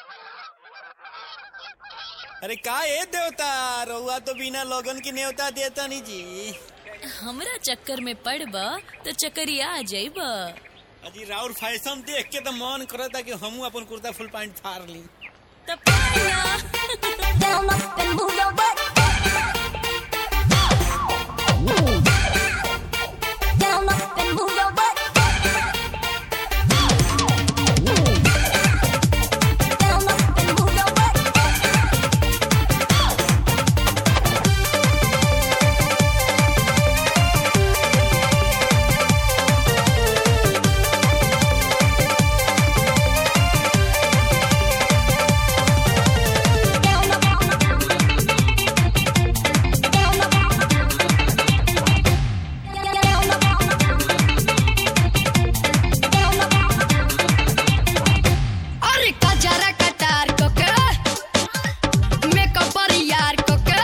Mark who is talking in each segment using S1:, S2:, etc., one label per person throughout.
S1: अरे का ए देवता रउआ तो बिना लोगन की न्योता देता नहीं जी
S2: हमरा चक्कर में पड़ब तो चक्करिया आ जाइब
S1: अजी राउर फैशन देख के तो मन करता कि हमू अपन कुर्ता फुल पैंट फाड़ ली
S2: तब पाया।
S3: Down up and move your butt. Down up and move your butt. Down up and move your butt. Down up. Down up. Down up. Down up.
S4: अरे कजरा कटार को के मेकअप पर यार को के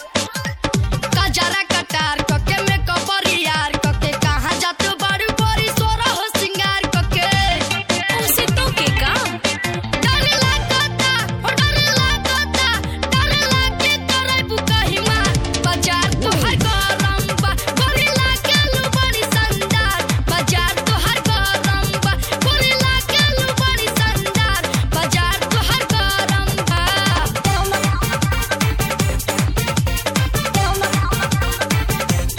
S4: कजरा कटार को के मेकअप पर यार को के कहाँ जात बड़ी बड़ी सोरा हो सिंगार को के
S2: उसे तो के काम
S4: डर लागता हो डर लागता डर लागे तोरे बुकाही मार बाजार तो हर गरम बा गोरी लागे लू बड़ी संदार बाजार तो हर गरम बा गोरी लागे लू बड़ी संदार बाजार तो हर गरम बा
S3: Down up. Down up.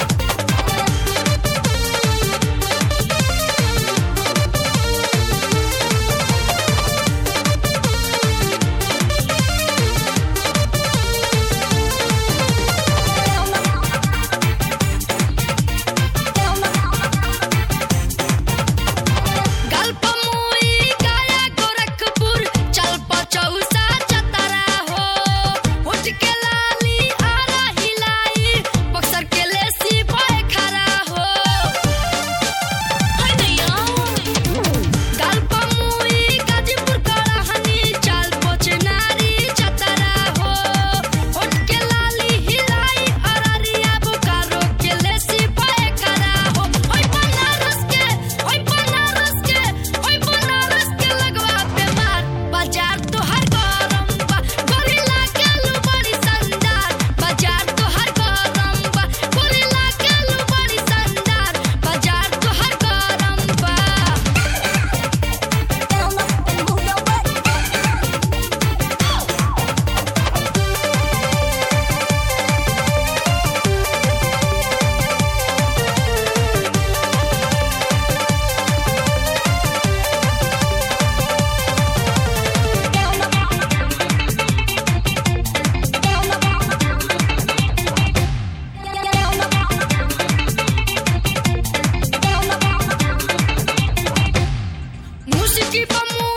S3: Down up. Down up.
S4: गल्प मुई गया गोरखपुर चल पचौसा चतरा हो उठ के लाली आरा हिलाई बक्सर के लेसी पाए खरा हो
S2: हटिया।
S4: गल्प मुई गाजीपुर कड़हनी चल पोचनारी चतरा हो उठ के लाली हिलाई अररिया बोकारो के लेसी पाए खरा हो ओय बनारस के ओय बनारस के ओय बनारस के लगवा पे मार बाजार तो हर गरम बा गोरिल्ला के लू बड़ी संदार बाजार तो हर गरम बा गोरिल्ला के लू बड़ी संदार बाजार तो हर गरम बा
S3: Down up and move your butt. Down up. Down up. Down up.
S4: Musiki pa mu